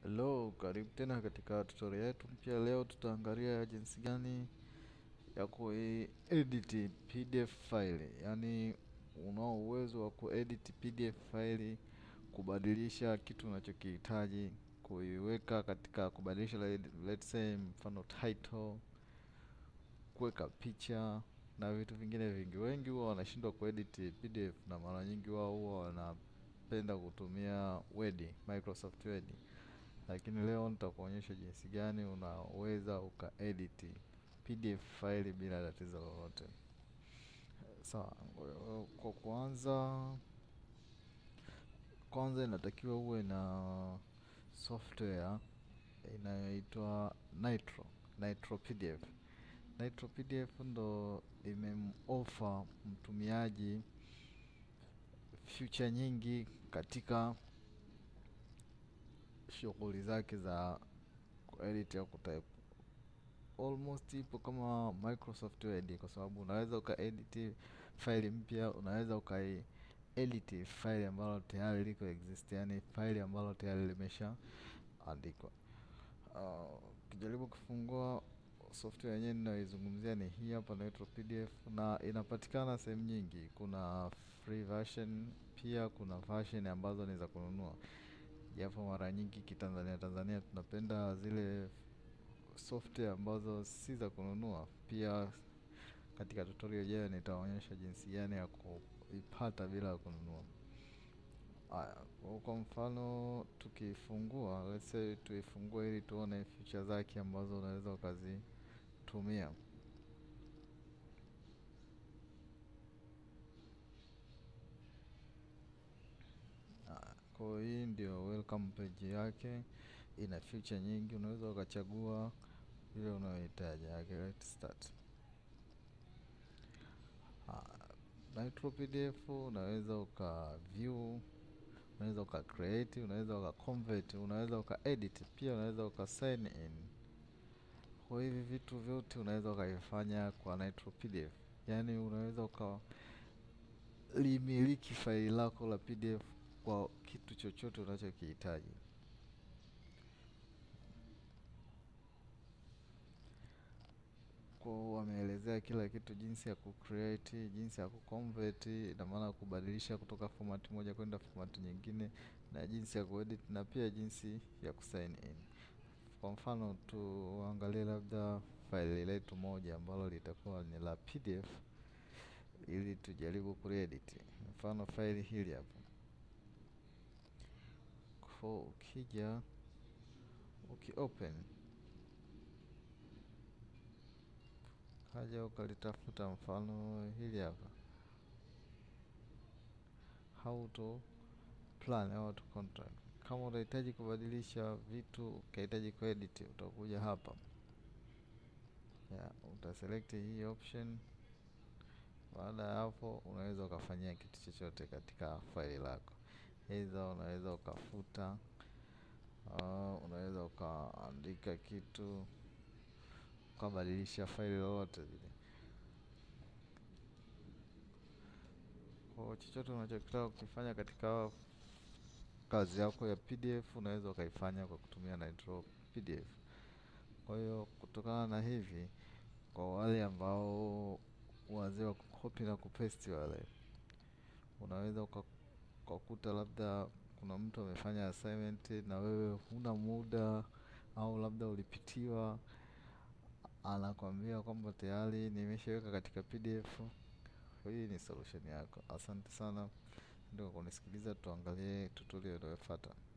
Hello, karibu tena katika tutorial yetu mpya. Leo tutaangalia jinsi gani ya kuedit PDF file, yaani unao uwezo wa kuedit PDF file, kubadilisha kitu unachokihitaji kuiweka katika kubadilisha, let's say mfano title, kuweka picha na vitu vingine vingi. Wengi huwa wanashindwa kuedit PDF na mara nyingi wao huwa wanapenda kutumia Word, Microsoft Word lakini leo nitakuonyesha jinsi gani unaweza ukaedit PDF file bila tatizo lolote. Sawa, kwa kwanza kwanza inatakiwa uwe na software inayoitwa Nitro, Nitro PDF. Nitro PDF ndo imemoffer mtumiaji feature nyingi katika shughuli zake za kuedit au kutype. Almost ipo kama Microsoft Word kwa sababu unaweza ukaedit file mpya, unaweza ukaedit file ambalo tayari liko exist, yani file ambalo tayari limesha andikwa. Ukijaribu uh, kufungua software yenyewe ninayoizungumzia ni hii hapa, Nitro PDF na inapatikana sehemu nyingi. Kuna free version, pia kuna version ambazo ni za kununua japo mara nyingi kitanzania Tanzania tunapenda zile software ambazo si za kununua. Pia katika tutorial ijayo nitaonyesha jinsi gani ya kuipata bila ya kununua. Aya, kwa mfano tukifungua, let's say tuifungue ili tuone feature zake ambazo unaweza ukazitumia. Kwa hii ndio welcome page yake, ina feature nyingi, unaweza ukachagua ile unayohitaji. Let's start. Nitro PDF unaweza uka view, unaweza uka create, unaweza uka convert, unaweza uka edit, pia unaweza uka sign in. Kwa hivi vitu vyote unaweza ukavifanya kwa Nitro PDF, yaani unaweza uka limiliki faili lako la PDF kwa kitu chochote unachokihitaji. Kwa wameelezea kila kitu, jinsi ya kucreate, jinsi ya kuconvert, na maana kubadilisha kutoka format moja kwenda format nyingine, na jinsi ya kuedit na pia jinsi ya kusign in. Kwa mfano tuangalie labda faili letu moja ambalo litakuwa ni la PDF ili tujaribu kuedit. Mfano faili hili hapa kwa ukija ukiopen kaja ukalitafuta, mfano hili hapa how to plan au to contract. Kama unahitaji kubadilisha vitu ukahitaji kuedit, utakuja hapa ya utaselect hii option. Baada ya hapo, unaweza ukafanyia kitu chochote katika faili lako, hizo unaweza ukafuta Uh, unaweza ukaandika kitu ukabadilisha faili lolote vile. Kwa chochote unachotaka kukifanya katika kazi yako ya PDF unaweza ukaifanya kwa kutumia Nitro PDF. Kwa hiyo kutokana na hivi, kwa wale ambao wazee wa kukopi na kupesti wale, unaweza ukakuta labda kuna mtu amefanya assignment na wewe huna muda au labda ulipitiwa, anakwambia kwamba tayari nimeshaweka katika PDF. Hii ni solution yako. Asante sana ndio kunisikiliza, tuangalie tutorial inayofuata.